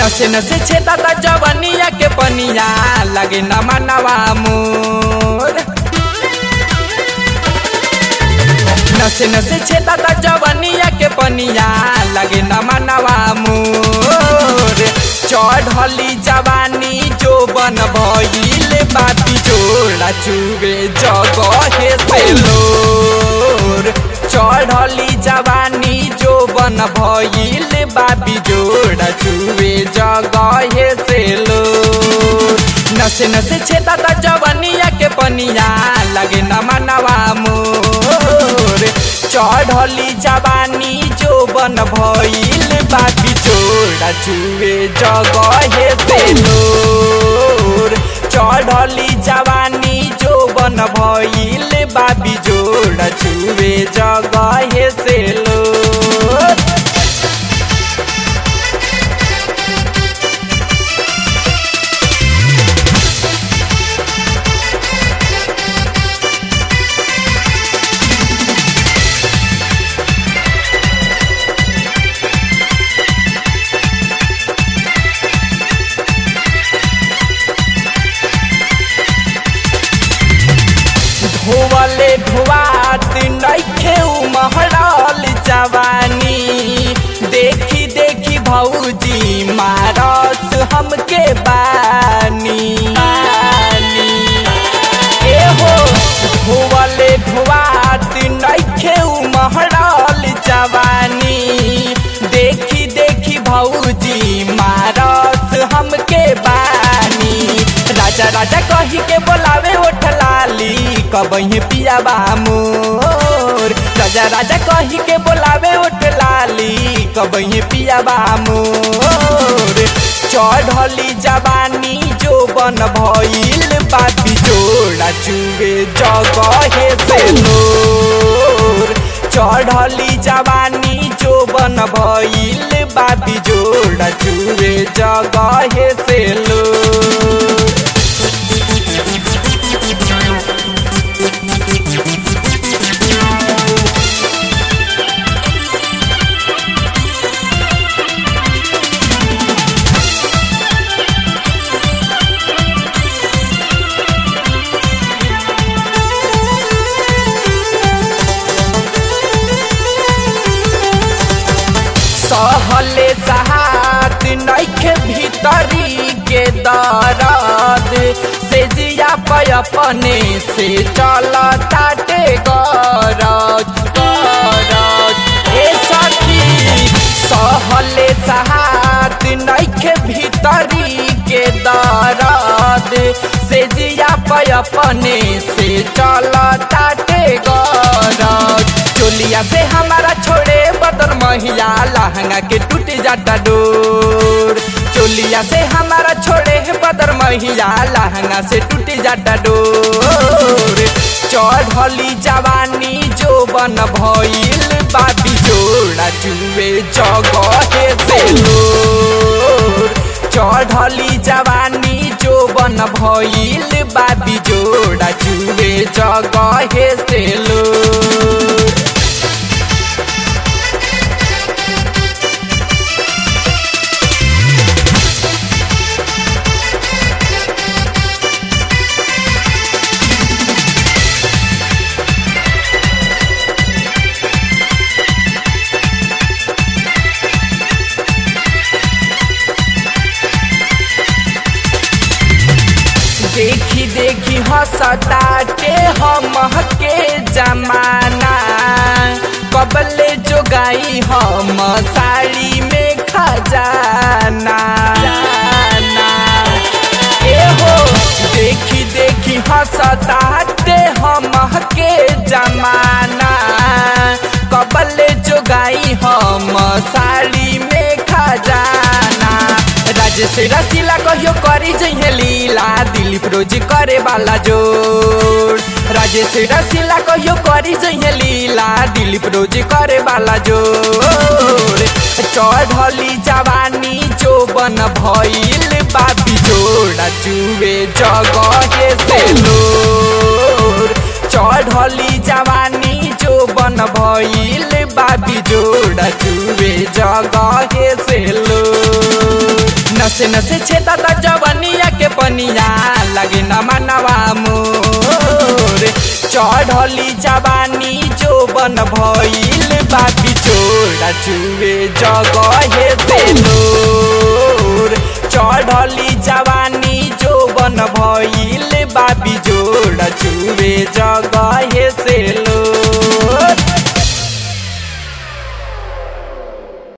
नसे नसे छेदा ता जवनिया के पनिया लगे न मनवा मोर नसे नसे छेदा ता जवनिया के पनिया लगे न मनवा मोर चढ़ली जवानी जो बन भइल बाती जोड़ा चुगे जगहे से लोर चढ़ली जवानी जो बन भइल बाबी जोड़ा चुगे जगहे से लोर नसे नसे छेदा ता जवनिया के पनिया लगे न मनवा मोर चढ़ली जवानी जो बन भइल बाबी जोड़ा चुए जगहे से लोर चढ़ली जवानी जो बन भइल बाबी जोड़ा चुए जगहे से लोर धोवले धुआत नइखे उमहरल जवानी देखी देखी भौजी मारस हमके बानी बानी। एहो धोवले धुआत नइखे उमहरल जवानी देखी देखी भौजी मारस हमके बानी राजा राजा कही के बोलावे ओठ लाली कबही पिया बा मोर राजा राजा कही के बोलावे ओठ लाली कबही पिया बा मोर चढ़ली जवानी जो बन भइल बाबी जोड़ा चुगे जगहे से लोर चढ़ली जवानी जो बन भइल बाबी जोड़ा चुगे जगहे से लोर सहले सहात नइखे भीतरी के दरद से जिया पे अपने से चल ताटे गरज गरज ए सखी सहले सहात नइखे भीतरी के दरद से जिया पे अपने से चल ताटे गरज चोलिया से हमारा छोड़े बदन महिया लहंगा के टूट जाता डोर चोलिया से हमारा छोड़े बदर महिया लहंगा से टूट जाता डोर चढ़ली जवानी जो बन भइल बाबी जोड़ा चुए जगहे से लोर चढ़ली जवानी जो बन भइल बाबी जोड़ा चुए जगहे से लोर देखी देखी हंसताटे हम के जमाना कबले जो गाई हम साड़ी में खजाना जाना। एहो देखी देखी हंसताटे हम के जमाना कबले जो गाई हम साड़ी में खजाना राजेश रसीला कहियो करी जइहे लीला दिलीप रोज करे वाला जोड़ राजेश रसीला कहियो करी जइहे लीला दिलीप रोज करे वाला जोड़ चढ़ली जवानी जो बन भइल बाबी जोड़ा जुए जगहे से लोर चढ़ली जवानी जो बन भइल बाबी जोड़ा जुए जगहे से लोर नसे नसे छेदा ता जवनिया के पनिया लगे न मनवा मोर चढ़ली जवानी जो बन भइल बाबी चोरा चुवे जगहे बेलोर चढ़ली जवानी जो बन भइल बाबी जोड़ा चुवे जगहे